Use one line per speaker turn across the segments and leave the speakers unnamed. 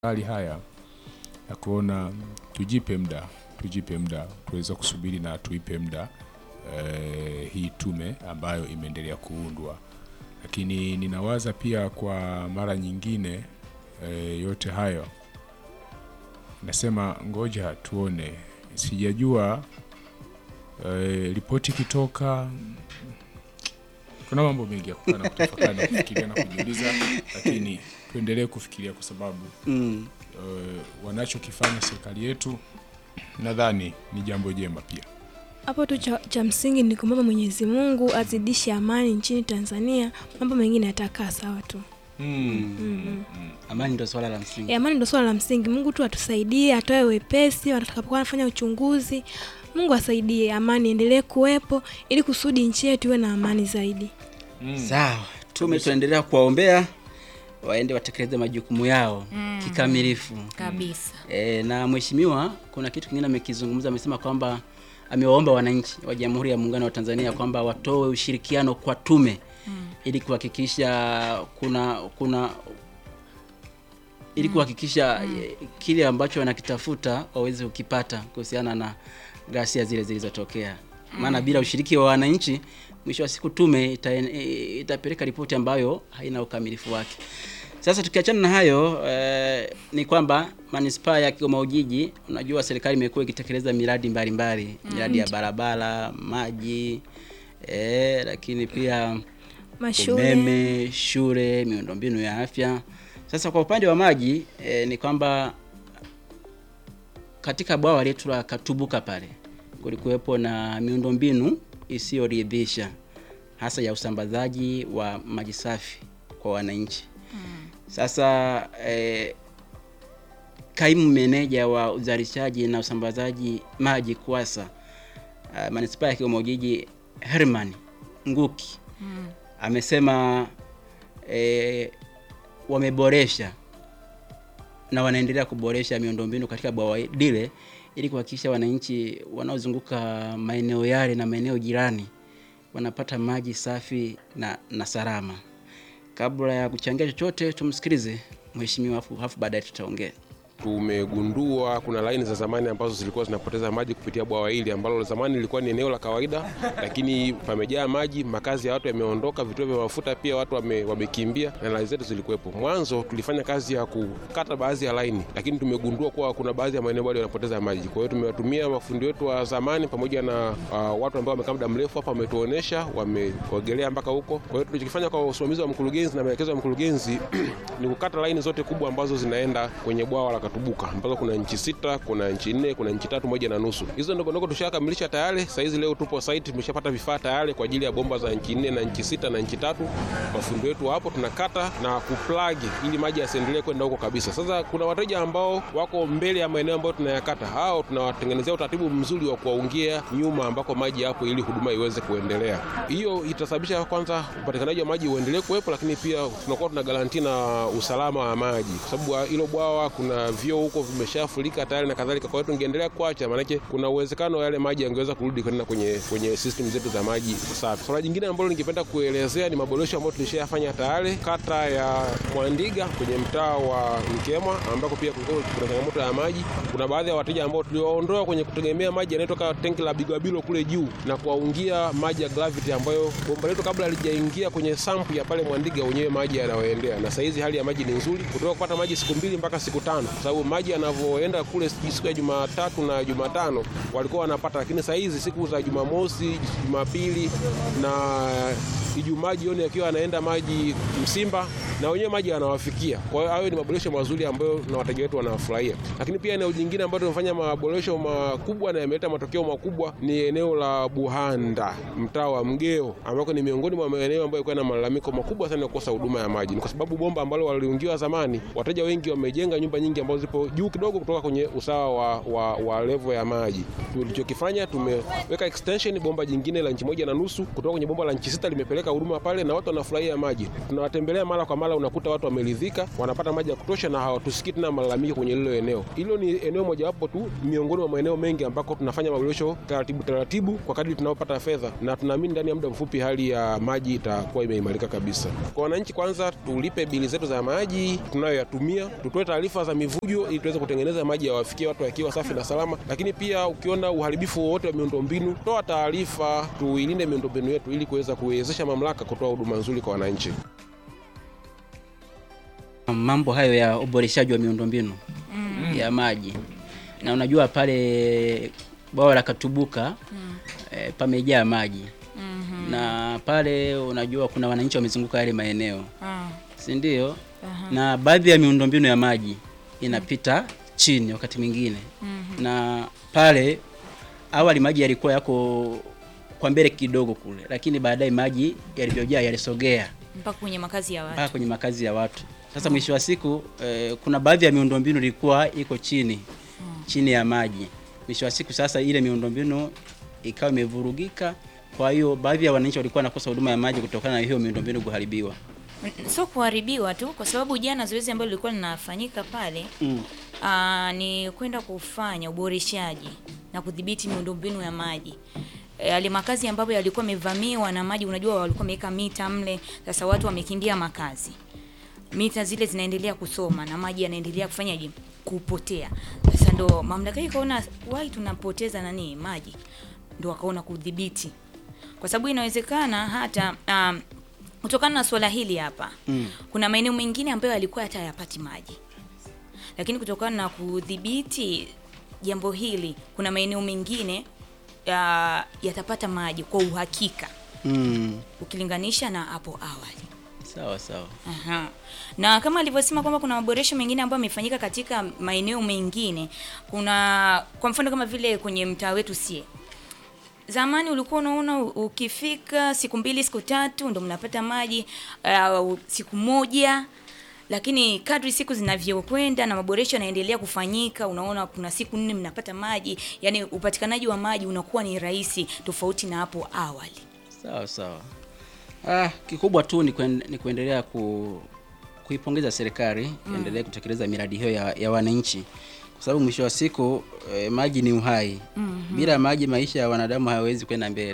hali haya ya kuona tujipe muda tujipe muda tuweza kusubiri na tuipe muda eh, hii tume ambayo imeendelea kuundwa, lakini ninawaza pia kwa mara nyingine eh, yote hayo nasema ngoja tuone, sijajua eh, ripoti ikitoka kuna mambo mengi ya kukaa na kutafakari na kufikiria na kujiuliza, lakini tuendelee kufikiria kwa sababu
Mm.
uh, wanachokifanya serikali yetu nadhani ni jambo jema pia.
Hapo tu cha, cha msingi ni kumwomba Mwenyezi Mungu azidishe amani nchini Tanzania, mambo mengine yatakaa sawa tu. Mm.
Amani ndio swala la msingi.
E, amani ndio swala la msingi. Mungu tu atusaidie, atoe wepesi watakapokuwa wanafanya uchunguzi. Mungu asaidie, amani endelee kuwepo ili kusudi nchi yetu iwe na amani zaidi.
Sawa, tume tunaendelea kuwaombea waende watekeleze majukumu yao kikamilifu.
kabisa.
E, na mheshimiwa, kuna kitu kingine amekizungumza, amesema kwamba amewaomba wananchi wa Jamhuri ya Muungano wa Tanzania kwamba watoe ushirikiano kwa tume ili kuhakikisha kuna kuna ili kuhakikisha eh, kile ambacho wanakitafuta waweze kukipata kuhusiana na ghasia zile zilizotokea. Maana bila ushiriki wa wananchi, mwisho wa siku tume ita, eh, itapeleka ripoti ambayo haina ukamilifu wake. Sasa tukiachana na hayo eh, ni kwamba manispaa ya Kigoma Ujiji, unajua serikali imekuwa ikitekeleza miradi mbalimbali miradi ya barabara, maji eh, lakini pia
Mashule
umeme, shule, miundombinu ya afya. Sasa kwa upande wa maji eh, ni kwamba katika bwawa letu la Katubuka pale kulikuwepo na miundombinu isiyoridhisha hasa ya usambazaji wa maji safi kwa wananchi. Sasa eh, kaimu meneja wa uzalishaji na usambazaji maji KUWASA uh, manispaa ya Kigoma Ujiji Herman Nguki amesema eh, wameboresha na wanaendelea kuboresha miundombinu katika bwawa lile ili kuhakikisha wananchi wanaozunguka maeneo yale na maeneo jirani wanapata maji safi na, na salama. Kabla ya kuchangia chochote, tumsikilize mheshimiwa, afu hafu baadaye tutaongea.
tumegundua kuna laini za zamani ambazo zilikuwa zinapoteza maji kupitia bwawa hili ambalo zamani lilikuwa ni eneo la kawaida, lakini pamejaa maji, makazi ya watu yameondoka, vituo vya mafuta pia watu wame, wamekimbia na laini zetu zilikuwepo. Mwanzo tulifanya kazi ya kukata baadhi ya laini, lakini tumegundua kuwa kuna baadhi ya maeneo bado yanapoteza maji. Kwa hiyo tumewatumia mafundi wetu wa zamani pamoja na uh, watu ambao wamekaa muda mrefu hapa, wametuonesha, wameogelea mpaka huko. Kwa hiyo tulichokifanya kwa usimamizi wa mkurugenzi na maelekezo ya mkurugenzi ni kukata laini zote kubwa ambazo zinaenda kwenye bwawa la Katubuka ambazo kuna nchi sita, kuna nchi nne, kuna nchi tatu moja na nusu. Hizo ndogo ndogo tushakamilisha tayari. Saa hizi leo tupo site, tumeshapata vifaa tayari kwa ajili ya bomba za nchi nne na nchi sita na nchi tatu. Mafundi wetu hapo tunakata na kuplagi ili maji yasiendelee kwenda huko kabisa. Sasa kuna wateja ambao wako mbele ya maeneo ambayo tunayakata, hao tunawatengenezea utaratibu mzuri wa kuwaungia nyuma ambako maji yapo ili huduma iweze kuendelea. Hiyo itasababisha kwanza upatikanaji wa maji uendelee kuwepo, lakini pia tunakuwa tuna garanti na usalama wa maji, kwa sababu hilo bwawa kuna vyoo huko vimeshafurika tayari na kadhalika. Kwa hiyo tungeendelea kuacha, maanake kuna uwezekano yale maji yangeweza kurudi kwenda kwenye kwenye system zetu za maji safi. Swala jingine ambalo ningependa kuelezea ni maboresho ambayo tulishayafanya tayari kata ya Mwandiga kwenye mtaa wa Mkemwa, ambako pia kulikuwa kuna changamoto ya maji. Kuna baadhi ya wateja ambao tuliwaondoa kwenye kutegemea maji yanayotoka tenki la Bigabilo kule juu na kuwaungia maji ya gravity, ambayo bomba letu kabla halijaingia kwenye sampu ya pale Mwandiga wenyewe maji yanawaendea, na saa hizi hali ya maji ni nzuri, kutoka kupata maji siku mbili mpaka siku tano, kwa sababu maji yanavyoenda kule siku ya Jumatatu na Jumatano walikuwa wanapata, lakini saa hizi siku za Jumamosi, Jumapili na Ijumaa jioni akiwa anaenda maji Msimba na wenyewe maji yanawafikia. Kwa hiyo hayo ni maboresho mazuri ambayo na wateja wetu wanafurahia. Lakini pia eneo jingine ambalo tumefanya maboresho makubwa na yameleta matokeo makubwa ni eneo la Buhanda, mtaa wa Mgeo, ambako ni miongoni mwa maeneo ambayo yalikuwa na malalamiko makubwa sana ya kukosa huduma ya maji. Ni kwa sababu bomba ambalo waliungiwa zamani, wateja wengi wamejenga nyumba nyingi ambazo ambazo zipo juu kidogo kutoka kwenye usawa wa, wa, wa levo ya maji. Tulichokifanya tumeweka extension bomba jingine la inchi moja na nusu kutoka kwenye bomba la inchi sita limepeleka huduma pale, na watu wanafurahia maji. Tunawatembelea mara kwa mara, unakuta watu wameridhika, wanapata maji ya kutosha na hawatusikii tena malalamiko kwenye lilo eneo. Hilo ni eneo mojawapo tu miongoni mwa maeneo mengi ambako tunafanya maboresho taratibu taratibu kwa kadri tunaopata fedha, na tunaamini ndani ya muda mfupi hali ya maji itakuwa imeimarika kabisa. Kwa wananchi, kwanza tulipe bili zetu za maji tunayoyatumia, tutoe taarifa za mivujo ili tuweze kutengeneza maji yawafikie watu yakiwa safi na salama. Lakini pia ukiona uharibifu wowote wa miundombinu, toa taarifa, tuilinde miundombinu yetu ili kuweza kuwezesha mamlaka kutoa huduma nzuri kwa wananchi.
mambo hayo ya uboreshaji wa miundombinu ya maji na unajua pale bwawa la Katubuka eh, pamejaa maji na pale unajua kuna wananchi wamezunguka yale maeneo
Ah,
si ndio? Na baadhi ya miundombinu ya maji inapita chini wakati mwingine na pale awali maji yalikuwa yako kwa mbele kidogo kule, lakini baadaye maji yalivyojaa yalisogea
mpaka kwenye makazi ya
mpaka
watu.
kwenye makazi ya watu. Sasa mwisho wa siku eh, kuna baadhi ya miundombinu ilikuwa iko chini chini ya maji. Mwisho wa siku sasa ile miundombinu ikawa imevurugika, kwa hiyo baadhi ya wananchi walikuwa wanakosa huduma ya maji kutokana na hiyo miundombinu kuharibiwa.
N- Sio kuharibiwa tu, kwa sababu jana zoezi ambalo lilikuwa linafanyika pale
Mm.
aa, ni kwenda kufanya uboreshaji na kudhibiti miundombinu ya maji E, yale makazi ambayo yalikuwa yamevamiwa na maji, unajua walikuwa wameweka mita mle, sasa watu wamekimbia makazi, mita zile zinaendelea kusoma na maji yanaendelea kufanyaje kupotea. Sasa ndo mamlaka hii ikaona wai tunapoteza nani maji, ndo wakaona kudhibiti, kwa sababu inawezekana hata um, kutokana na swala hili hapa
Mm.
kuna maeneo mengine ambayo yalikuwa hata hayapati maji, lakini kutokana na kudhibiti jambo hili, kuna maeneo mengine ya, yatapata maji kwa uhakika
Mm.
ukilinganisha na hapo awali.
Sawa sawa.
Aha. Na kama alivyosema kwamba kuna maboresho mengine ambayo yamefanyika katika maeneo mengine. Kuna kwa mfano kama vile kwenye mtaa wetu sie. Zamani ulikuwa unaona u- ukifika siku mbili siku tatu ndo mnapata maji uh, siku moja lakini kadri siku zinavyokwenda na maboresho yanaendelea kufanyika, unaona kuna siku nne mnapata maji, yani upatikanaji wa maji unakuwa ni rahisi tofauti na hapo awali.
Sawa sawa. Ah, kikubwa tu ni, kuen, ni kuendelea ku, kuipongeza serikali iendelee kutekeleza miradi hiyo ya, ya wananchi kwa sababu mwisho wa siku eh, maji ni uhai. Bila maji maisha ya wanadamu hayawezi kwenda mbele.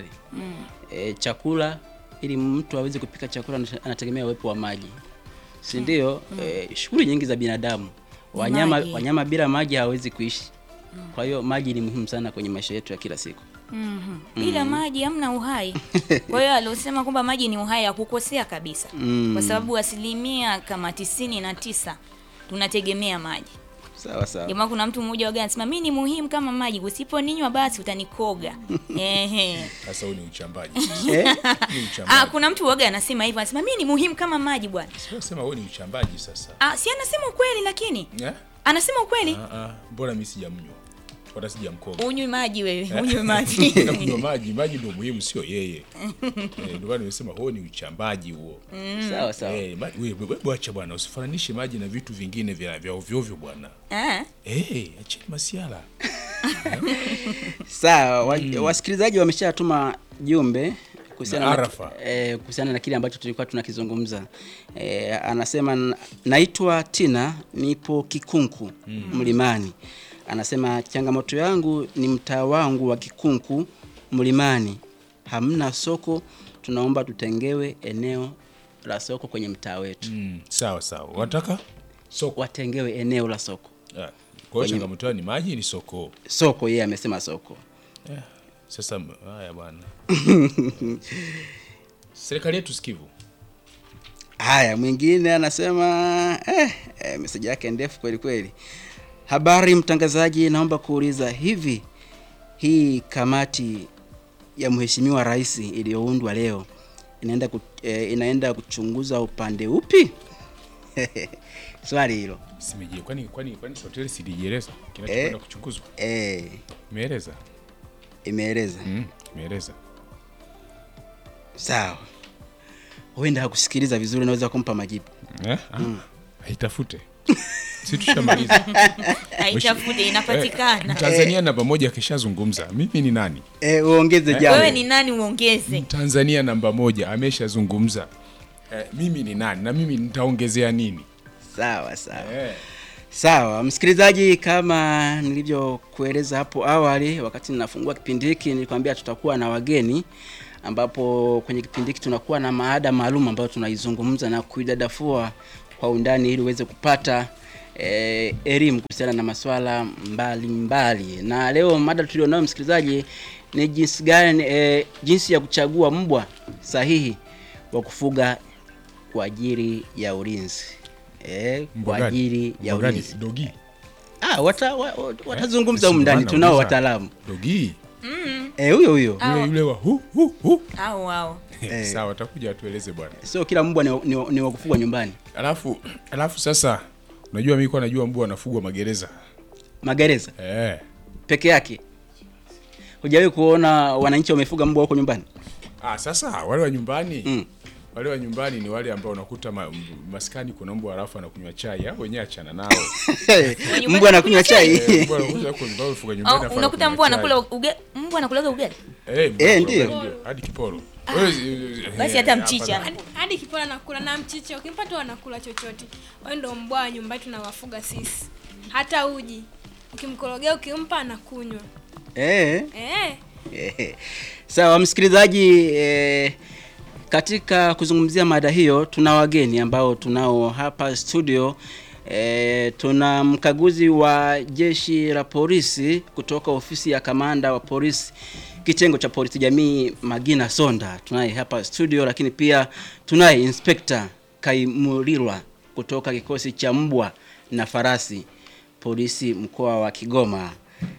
Eh, chakula ili mtu aweze kupika chakula anate- anategemea uwepo wa maji, si ndio? Eh, shughuli nyingi za binadamu wanyama,
maji.
wanyama bila maji hawawezi kuishi. Kwa hiyo maji ni muhimu sana kwenye maisha yetu ya kila siku.
Mhm. Bila maji hamna uhai. Kwa hiyo aliosema kwamba maji ni uhai hakukosea kabisa,
Mm.
kwa sababu asilimia kama tisini na tisa tunategemea maji.
Sawa sawa.
Jamaa, kuna mtu mmoja waga anasema mimi ni muhimu kama maji, usiponinywa basi utanikoga. Ehe.
Sasa huu ni uchambaji.
Eh?
Ni
Ah,
uchambaji.
kuna mtu waga anasema hivyo, anasema mimi ni muhimu kama maji bwana.
Sio sema huu ni uchambaji sasa.
Ah, si anasema ukweli, lakini
Eh?
anasema ukweli.
Ah ah, mbona mimi sijamnywa? Wala sijamkoga.
Unywe maji wewe, unywe maji.
Na kunywa maji, maji ndio muhimu sio yeye. Eh, ndio maana nimesema huo ni uchambaji huo.
Sawa sawa.
Eh, ma- wewe wewe bwacha bwana, usifananishe maji na vitu vingine vya vya ovyo ovyo bwana.
Ah.
Eh, acheni masiala.
Sawa, wa, wasikilizaji wameshatuma jumbe kuhusiana
Na
na,
arafa.
eh, kuhusiana na kile ambacho tulikuwa tunakizungumza. Eh, anasema "N- naitwa Tina, nipo Kikunku Mlimani. Anasema changamoto yangu ni mtaa wangu wa Kikunku Mlimani, hamna soko, tunaomba tutengewe eneo la soko kwenye mtaa wetu,
Mm, sawa sawa. Wataka soko.
watengewe eneo la soko.
Ah, Kwa hiyo changamoto yao ni maji ni soko.
Soko, yeye amesema soko.
Eh, Sasa m- haya bwana. Serikali yetu sikivu.
Haya, mwingine anasema eh, eh, meseji yake ndefu kweli kweli. Habari mtangazaji, naomba kuuliza hivi, hii kamati ya mheshimiwa rais iliyoundwa leo inaenda ku, eh, inaenda kuchunguza upande upi? Swali hilo
Simeje, kwani kwani kwani hoteli silijieleza kinachokwenda
Eh.
kuchunguzwa?
eh,
Imeeleza?
imeeleza
Mm, imeeleza.
sawa. Huenda hakusikiliza vizuri, naweza kumpa majibu.
Eh? Ah, Haitafute. si tushamaliza
Haitafute, inapatikana.
Mtanzania namba moja akishazungumza mimi ni nani
e, uongeze jambo
Wewe ni nani uongeze?
Tanzania namba moja ameshazungumza eh, mimi ni nani na mimi nitaongezea nini
sawa sawa
eh.
Sawa, msikilizaji, kama nilivyokueleza hapo awali, wakati ninafungua kipindi hiki nilikwambia tutakuwa na wageni, ambapo kwenye kipindi hiki tunakuwa na maada maalum ambayo tunaizungumza na kuidadafua kwa undani ili uweze kupata eh, elimu kuhusiana na masuala mbalimbali mbali. Na leo mada tulionayo msikilizaji ni jinsi gani eh, jinsi ya kuchagua mbwa sahihi wa kufuga kwa ajili ya ulinzi eh,
Mbwa
kwa
gani?
ajili ya
Mbwa gani?
ulinzi.
dogi
Ah, wata, wa, wa, watazungumza
Eh,
humu ndani,
si
tunao
nauliza.
wataalamu
dogi
eh, huyo huyo.
Au-
yule yule wa hu hu hu
Au au.
Eh.
sawa atakuja atueleze bwana
Sio kila mbwa ni, wa- ni, wa- ni wa kufugwa nyumbani.
alafu alafu sasa unajua mimi kwa najua mbwa anafugwa magereza
Magereza
eh.
peke yake. Hujawahi kuona wananchi wamefuga mbwa huko nyumbani?
ah, sasa wale wa nyumbani
Mm.
wale wa nyumbani ni wale ambao unakuta ma, m- maskani kuna mbwa halafu anakunywa chai hao wenyewe achana nao
mbwa anakunywa chai.
Eh, mbwa anakuja huko nyumbani ufuga nyumbani
Au
halafu
unakuta
anakunywa
mbwa
chai.
anakula ugali, mbwa anakulaga ugali.
Eh, mbwa
Eh,
anakula
ndio.
ugali, hadi kiporo Wewe, eh,
Basi
eh,
hata
hapa
mchicha.
na-
hadi, hadi kipola nakula na mchicha ukimpa tu anakula chochote wao ndo mbwa wa nyumbani tunawafuga sisi hata uji ukimkorogea ukimpa anakunywa
Eh.
eh.
Eh, Sawa msikilizaji, eh, katika kuzungumzia mada hiyo tuna wageni ambao tunao hapa studio. Eh, tuna mkaguzi wa jeshi la polisi kutoka ofisi ya kamanda wa polisi kitengo cha polisi jamii Magina Sonda tunaye hapa studio, lakini pia tunaye inspekta Kaimulirwa kutoka kikosi cha mbwa na farasi polisi mkoa wa Kigoma.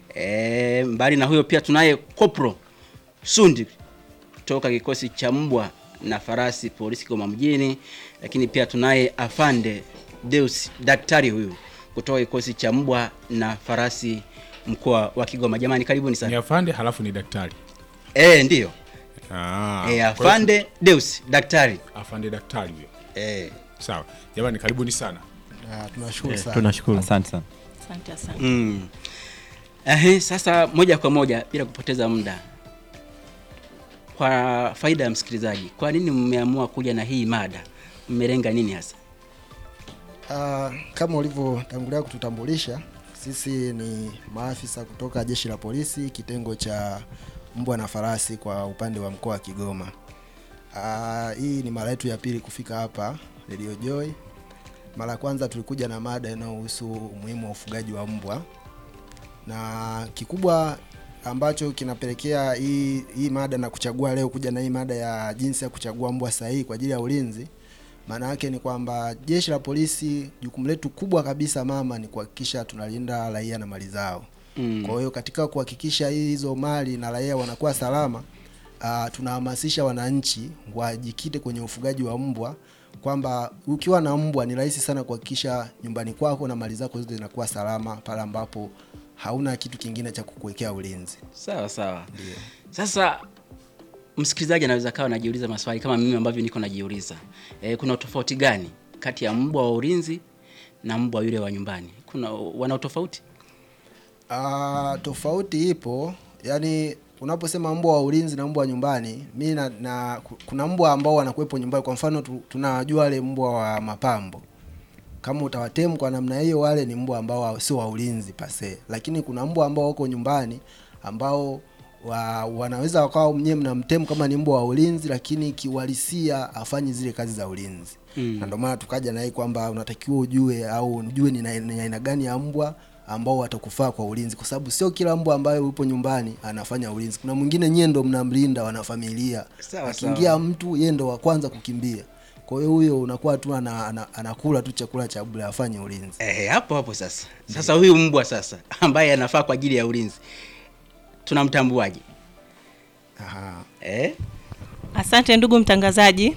E, mbali na huyo pia tunaye kopro Sundi kutoka kikosi cha mbwa na farasi polisi Kigoma mjini, lakini pia tunaye afande Deus daktari huyu kutoka kikosi cha mbwa na farasi mkoa wa Kigoma. Jamani, karibuni
ni
sana.
afande halafu ni daktari
Eh, ndiyo.
ah,
Eh,
kwa hiyo-
afande Deus daktari.
afande daktari huyo
Eh.
sawa jamani karibuni sana
Ah, tunashukuru sana.
tunashukuru asante sana
Asante sana.
Mm. Ehe, sasa moja kwa moja bila kupoteza muda, kwa faida ya msikilizaji, kwa nini mmeamua kuja na hii mada? Mmelenga nini hasa?
Ah, kama ulivyotangulia kututambulisha, sisi ni maafisa kutoka jeshi la polisi kitengo cha mbwa na farasi kwa upande wa mkoa wa Kigoma. Ah, hii ni mara yetu ya pili kufika hapa Radio Joy. Mara ya kwanza tulikuja na mada inayohusu umuhimu wa ufugaji wa mbwa, na kikubwa ambacho kinapelekea hii, hii mada na kuchagua leo kuja na hii mada ya jinsi ya kuchagua mbwa sahihi kwa ajili ya ulinzi maana yake ni kwamba jeshi la polisi jukumu letu kubwa kabisa mama ni kuhakikisha tunalinda raia na mali zao.
Mm.
Kwa hiyo katika kuhakikisha hii- hizo mali na raia wanakuwa salama, uh, tunahamasisha wananchi wajikite kwenye ufugaji wa mbwa, kwamba ukiwa na mbwa ni rahisi sana kuhakikisha nyumbani kwako na mali zako zote zinakuwa salama pale ambapo hauna kitu kingine cha kukuwekea ulinzi.
Sawa sawa. Sasa msikilizaji anaweza kawa anajiuliza maswali kama mimi ambavyo niko najiuliza. E, kuna tofauti gani kati ya mbwa wa ulinzi na mbwa yule wa nyumbani? Kuna wana utofauti?
Ah, tofauti ipo, yaani unaposema mbwa wa ulinzi na mbwa wa nyumbani, mi na, na ku- kuna mbwa ambao wanakuwepo nyumbani. Kwa mfano tu, tunajua wale mbwa wa mapambo, kama utawatemu kwa namna hiyo, wale ni mbwa ambao wa- sio wa ulinzi pase, lakini kuna mbwa ambao wako nyumbani ambao wa, wanaweza wakawa mnyewe mnamtemu kama ni mbwa wa ulinzi, lakini kiuhalisia afanyi zile kazi za ulinzi
Mm.
na ndio maana tukaja na hii kwamba unatakiwa ujue au ujue ni na- ni aina gani ya mbwa ambao watakufaa kwa ulinzi, kwa sababu sio kila mbwa ambaye upo nyumbani anafanya ulinzi. Kuna mwingine nyie ndo mnamlinda wanafamilia,
Sawa,
akiingia mtu yeye ndo wa kwanza kukimbia. Kwa hiyo huyo unakuwa tu ana, ana, anakula tu chakula cha bure, afanye ulinzi.
Eh, hapo hapo sasa. Sasa huyu mbwa sasa ambaye anafaa kwa ajili ya ulinzi tunamtambuaje?
Aha.
Eh?
Asante ndugu mtangazaji,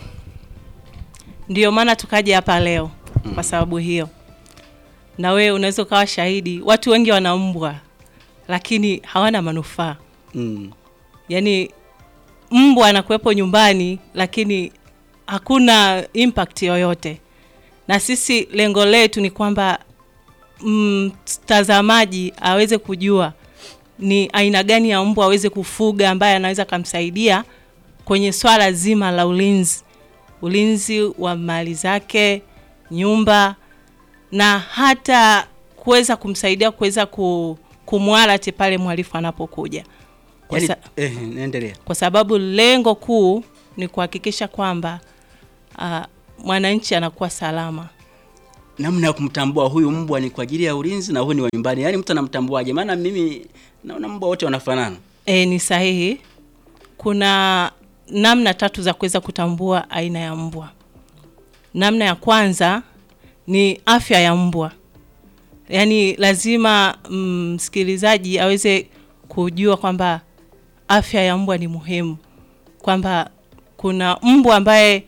ndiyo maana tukaja hapa leo kwa sababu hiyo, na wewe unaweza ukawa shahidi. Watu wengi wana mbwa lakini hawana manufaa,
Mm.
yaani mbwa anakuwepo nyumbani lakini hakuna impact yoyote, na sisi lengo letu ni kwamba mtazamaji aweze kujua ni aina gani ya mbwa aweze kufuga ambaye anaweza akamsaidia kwenye swala zima la ulinzi, ulinzi wa mali zake, nyumba na hata kuweza kumsaidia kuweza ku, kumwalati pale mhalifu anapokuja kwa,
Yaani,
sa,
eh, naendelea.
kwa sababu lengo kuu ni kuhakikisha kwamba uh, mwananchi anakuwa salama.
namna ya kumtambua huyu mbwa ni kwa ajili ya ulinzi na huyu ni wa nyumbani. Yaani mtu anamtambuaje? Maana mimi naona mbwa wote wanafanana.
E, ni sahihi. Kuna namna tatu za kuweza kutambua aina ya mbwa. Namna ya kwanza ni afya ya mbwa, yaani lazima msikilizaji aweze kujua kwamba afya ya mbwa ni muhimu, kwamba kuna mbwa ambaye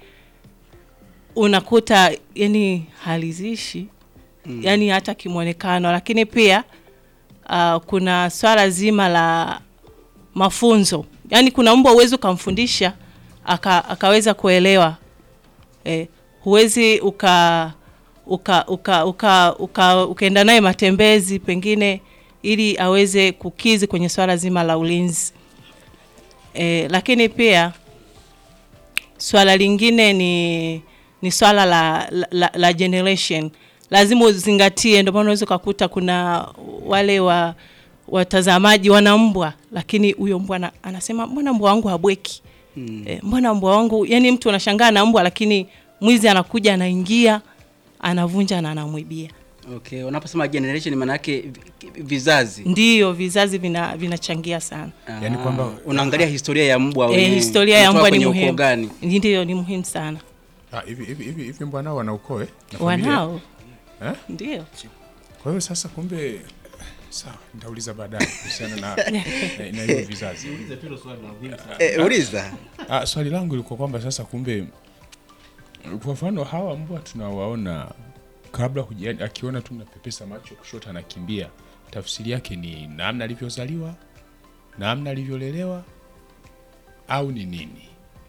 unakuta yani halizishi mm. yani hata kimwonekano, lakini pia uh, kuna swala zima la mafunzo, yaani kuna mbwa huwezi ukamfundisha aka, akaweza kuelewa eh, huwezi uka uka uka uka uka ukaenda naye matembezi pengine ili aweze kukizi kwenye swala zima la ulinzi eh, lakini pia swala lingine ni ni swala la, la, la, la generation lazima uzingatie. Ndio maana unaweza ukakuta kuna wale wa watazamaji wana mbwa, lakini huyo mbwa ana- anasema mbona mbwa wangu habweki
Mm.
e, mbona mbwa wangu yani, mtu anashangaa na mbwa, lakini mwizi anakuja anaingia anavunja na anamwibia.
Okay, unaposema generation maana yake vi- vizazi.
Ndiyo, vizazi vina vinachangia sana.
Yaani
Ah,
kwamba-
unaangalia historia ya mbwa
E,
wenyewe.
historia ya
Unatoka
mbwa ni
kwenye ukoo
muhimu,
gani?
ndiyo ni muhimu sana.
Ah, hivi hivi hivi hivi mbwa nao wana ukoo eh? Na familia?
Wanao
Eh?
ndio
Kwa hiyo sasa kumbe sawa, nitauliza baadaye kuhusiana na na na hivyo vizazi.
Eh, uliza.
Ah, swali langu liko kwamba sasa kumbe kwa mfano hawa mbwa tunawaona kabla huja, yaani akiona tu mnapepesa macho kushoto anakimbia, tafsiri yake ni namna alivyozaliwa, namna alivyolelewa au ni nini?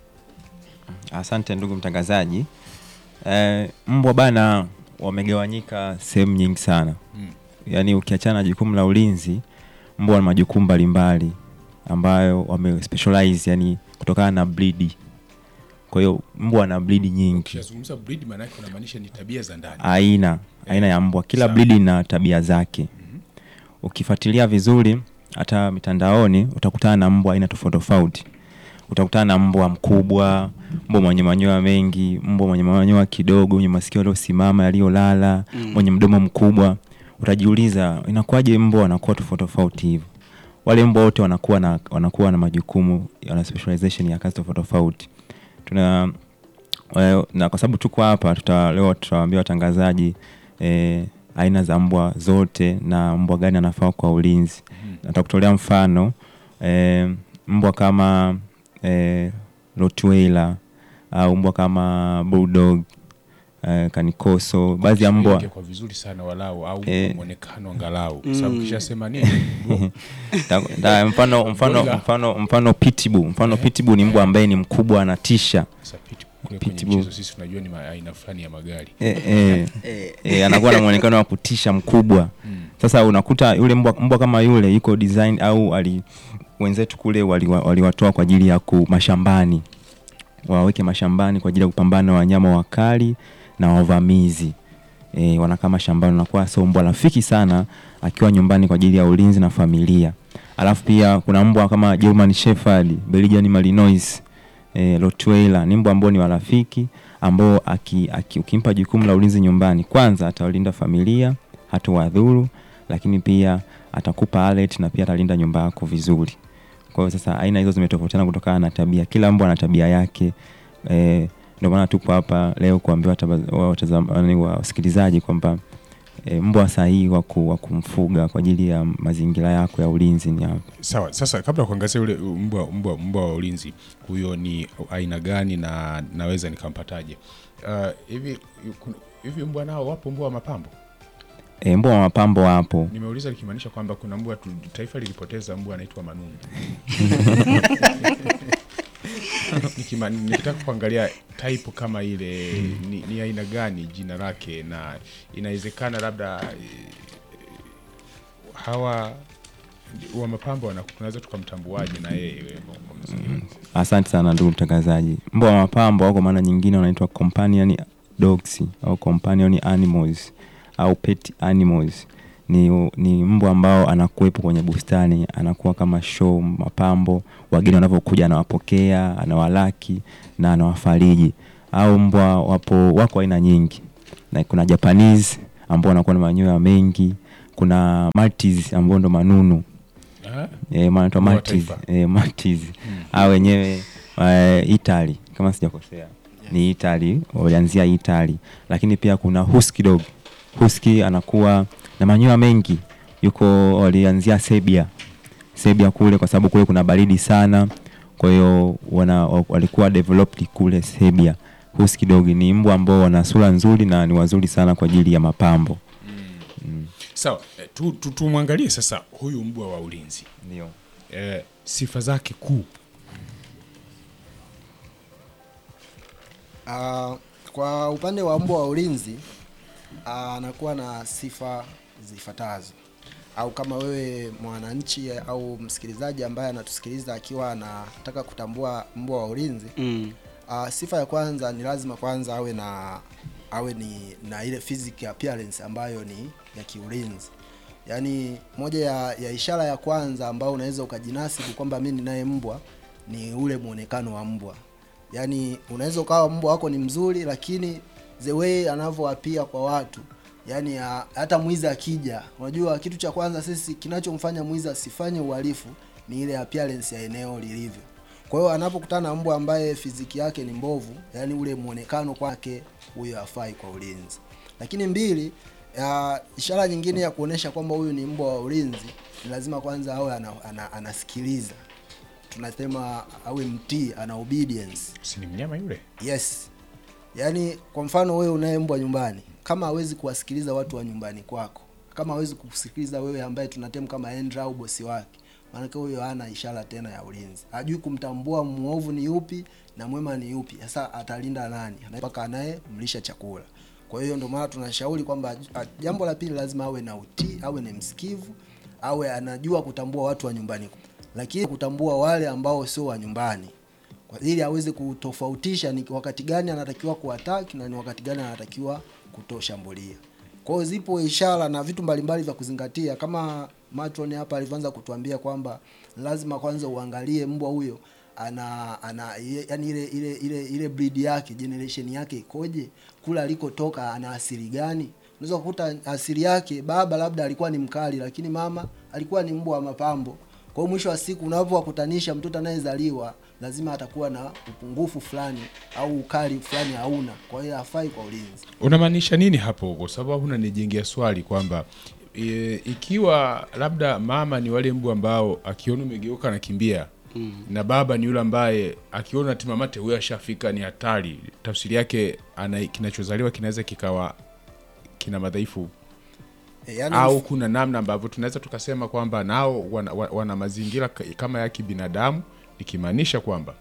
Asante ndugu mtangazaji. Eh, mbwa bana wamegawanyika sehemu nyingi sana
Mm.
yaani ukiachana na jukumu la ulinzi, mbwa wana majukumu mbalimbali ambayo wame specialize yani kutokana na breed. Kwa hiyo mbwa wana breed nyingi,
Ukizungumza breed maana yake unamaanisha ni tabia za ndani.
aina aina ya mbwa, kila
Sawa.
breed ina tabia zake. Ukifuatilia vizuri hata mitandaoni utakutana na mbwa aina tofauti tofauti. Utakutana na mbwa mkubwa, mbwa mwenye manyoya mengi, mbwa mwenye manyoya kidogo, mwenye masikio yaliyosimama yaliyolala,
Mm.
mwenye mdomo mkubwa. Utajiuliza inakuwaje mbwa wanakuwa tofauti tofauti hivyo? Wale mbwa wote wanakuwa na wanakuwa na majukumu yana specialization ya kazi tofauti tofauti. Tuna eh, na kwa sababu tuko hapa tuta, leo tutawaambia watangazaji eh, aina za mbwa zote na mbwa gani anafaa kwa ulinzi. Natakutolea mfano eh, mbwa kama eh, Rottweiler au mbwa kama Bulldog eh, Kanikoso, baadhi ya mbwa
Tueleke kwa vizuri sana walau au
Eh.
kwa muonekano angalau, kwa
Mm.
sababu kishasema nini bro?
Ta- ta- mfano mfano
Gorilla.
mfano mfano Pitbull, mfano Pitbull ni mbwa ambaye ni mkubwa anatisha.
Sasa pit- kule kwenye
Pitbull.
mchezo sisi tunajua ni ma- aina fulani ya magari
Eh, eh,
Eh,
eh, anakuwa na muonekano wa kutisha mkubwa. Sasa unakuta yule mbwa, mbwa kama yule yuko design au ali wenzetu kule waliwa- waliwatoa kwa ajili ya ku mashambani, waweke mashambani kwa ajili ya kupambana na wanyama wakali na wavamizi. E, wanakaa mashambani, unakuwa sio mbwa rafiki sana akiwa nyumbani kwa ajili ya ulinzi na familia. Alafu pia kuna mbwa kama German Shepherd, Belgian Malinois, e, Rottweiler ni mbwa ambao ni warafiki ambao aki, aki, ukimpa jukumu la ulinzi nyumbani, kwanza atawalinda familia, hatowadhuru, lakini pia atakupa alert na pia atalinda nyumba yako vizuri. Kwa hiyo sasa aina hizo zimetofautiana kutokana na tabia, kila mbwa ana tabia yake. E, ndio maana tupo hapa leo kuambia wataba- wa- watazama- wa- wasikilizaji kwamba e, mbwa sahihi wa ku- wa kumfuga kwa ajili ya mazingira yako ya ulinzi ni hapa.
sawa sasa kabla ya kuangazia ule mbwa mbwa mbwa wa ulinzi huyo ni aina gani na naweza nikampataje uh, hivi kuna- hivi mbwa nao wapo mbwa wa mapambo
E, mbwa wa mapambo wapo.
nimeuliza likimaanisha kwamba kuna mbwa tu, taifa lilipoteza mbwa anaitwa manungu Nikima- nikitaka kuangalia type kama ile ni, ni aina gani jina lake na inawezekana labda eh, hawa wa mapambo wana- tunaweza tukamtambuaje na yeye kwa- kwa msingi?
Asante sana ndugu mtangazaji. Mbwa wa mapambo au kwa maana nyingine wanaitwa companion dogs au companion animals au pet animals. Ni, ni mbwa ambao anakuwepo kwenye bustani, anakuwa kama show, mapambo, wageni wanavyokuja anawapokea, anawalaki na anawafariji. Au mbwa wapo wako aina nyingi, na kuna Japanese ambao wanakuwa na manyoya mengi, kuna Maltese ambao ndo manunu
Ah,
eh, manaitwa
Mbwa wa
Maltese
taifa.
eh, Maltese hao wenyewe eh, Italy kama sijakosea ni Italy, walianzia Italy, lakini pia kuna husky dog. Husky anakuwa na manyoya mengi, yuko walianzia Serbia, Serbia kule, kwa sababu kule kuna baridi sana, kwa hiyo wana wa- walikuwa developed kule Serbia. Husky dog ni mbwa ambao wana sura nzuri na ni wazuri sana kwa ajili ya mapambo.
sawa eh, tu, tu, tumwangalie sasa huyu mbwa wa ulinzi
Ndio.
eh, sifa zake kuu
Ah, kwa upande wa mbwa wa ulinzi ah, anakuwa na sifa zifuatazo au kama wewe mwananchi au msikilizaji ambaye anatusikiliza akiwa anataka kutambua mbwa wa ulinzi
Mm.
Uh, sifa ya kwanza ni lazima kwanza awe na awe ni na ile physical appearance ambayo ni ya kiulinzi. Yaani moja ya, ya ishara ya kwanza ambayo unaweza ukajinasibu kwamba mimi ninaye mbwa ni ule muonekano wa mbwa. Yaani unaweza ukawa mbwa wako ni mzuri lakini the way anavyoapia kwa watu yaani ah, hata mwizi akija, unajua kitu cha kwanza sisi kinachomfanya mwizi asifanye uhalifu ni ile appearance ya eneo lilivyo. Kwa hiyo anapokutana na mbwa ambaye fiziki yake ni mbovu, yani ule muonekano kwake, huyo hafai kwa ulinzi. Lakini mbili, ya, ishara nyingine ya kuonesha kwamba huyu ni mbwa wa ulinzi ni lazima kwanza awe ana, ana, anasikiliza, tunasema awe mtii, ana obedience.
si ni mnyama yule
Yes. Yaani kwa mfano wewe unaye mbwa nyumbani, kama hawezi kuwasikiliza watu wa nyumbani kwako, kama hawezi kusikiliza wewe ambaye tunatemu kama Endra au bosi wake, maanake huyo hana ishara tena ya ulinzi. Hajui kumtambua muovu ni yupi na mwema ni yupi. Sasa atalinda nani? Mpaka anaye mlisha chakula. Kwa hiyo ndio maana tunashauri kwamba a- jambo la pili lazima awe na utii, awe ni msikivu, awe anajua kutambua watu wa nyumbani, lakini kutambua wale ambao sio wa nyumbani kwa ili aweze kutofautisha ni wakati gani anatakiwa kuattack na ni wakati gani anatakiwa kutoshambulia. Kwa hiyo zipo ishara na vitu mbalimbali vya kuzingatia, kama matron hapa alivyoanza kutuambia kwamba lazima kwanza uangalie mbwa huyo ana ana ye- yani ile ile ile ile breed yake generation yake ikoje, kula alikotoka ana asili gani. Unaweza kukuta asili yake baba labda alikuwa ni mkali, lakini mama alikuwa ni mbwa wa mapambo. Kwa hiyo mwisho wa siku unapowakutanisha mtoto anayezaliwa lazima atakuwa na upungufu fulani au ukali fulani hauna, kwa hiyo hafai kwa ulinzi.
unamaanisha nini hapo kwa sababu unanijengea swali kwamba e, ikiwa labda mama ni wale mbwa ambao akiona umegeuka anakimbia mm. na baba ni yule ambaye akiona timamate huyo ashafika ni hatari tafsiri yake ana kinachozaliwa kinaweza kikawa kina madhaifu
E, yani
au kuna namna ambavyo tunaweza tukasema kwamba nao wana, wana, wana mazingira ka- kama ya kibinadamu ikimaanisha kwamba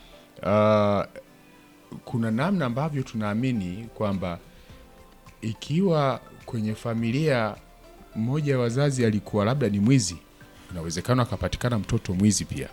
uh, kuna namna ambavyo tunaamini kwamba ikiwa kwenye familia mmoja wa wazazi alikuwa labda ni mwizi inawezekana akapatikana mtoto mwizi pia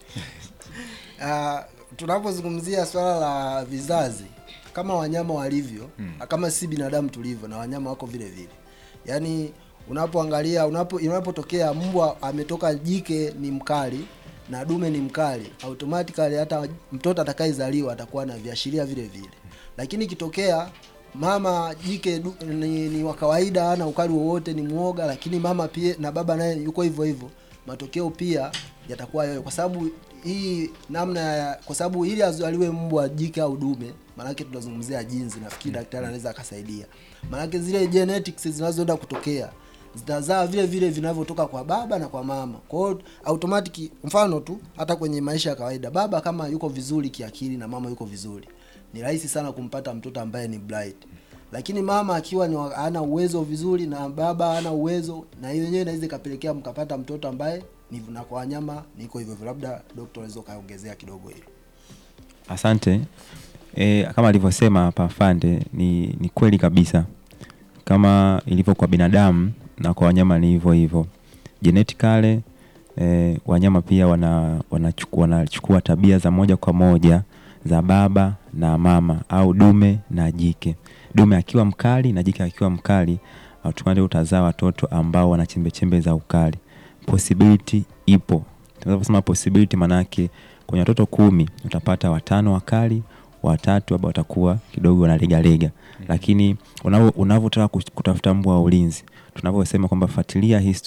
Ah, tunapozungumzia swala la vizazi kama wanyama walivyo mm. kama si binadamu tulivyo na wanyama wako vile vile yaani unapoangalia unapo unapotokea mbwa ametoka jike ni mkali na dume ni mkali automatically hata mtoto atakayezaliwa atakuwa na viashiria vile vile lakini ikitokea mama jike du, ni, ni wa kawaida hana ukali wowote ni mwoga lakini mama pia na baba naye yuko hivyo hivyo matokeo pia yatakuwa yayo kwa sababu hii namna ya kwa sababu ili azaliwe mbwa jike au dume maanake tunazungumzia jinsi nafikiri daktari anaweza akasaidia maanake zile genetics zinazoenda kutokea zitazaa vile vile vinavyotoka kwa baba na kwa mama kwa hiyo automatic mfano tu hata kwenye maisha ya kawaida baba kama yuko vizuri kiakili na mama yuko vizuri ni rahisi sana kumpata mtoto ambaye ni blind lakini mama akiwa ni wa- hana uwezo vizuri na baba hana uwezo na hiyo yenyewe inaweza ikapelekea mkapata mtoto ambaye ni na kwa wanyama niko hivyo hivyo labda dokta unaweza ukaongezea kidogo hilo
Asante. E, kama alivyosema hapa Fande ni, ni kweli kabisa, kama ilivyo kwa binadamu na kwa wanyama ni hivyo hivyo. genetically eh, wanyama pia wana wanachukua wanachukua tabia za moja kwa moja za baba na mama au dume na jike. Dume akiwa mkali na jike akiwa mkali, automatically utazaa watoto ambao wana chembe chembe za ukali. Possibility ipo. Tunaposema possibility manake kwenye watoto kumi utapata watano wakali, watatu ambao watakuwa kidogo wanalegalega. Lakini unavyo- unavyotaka kutafuta mbwa wa ulinzi, tunavyosema kwamba fuatilia history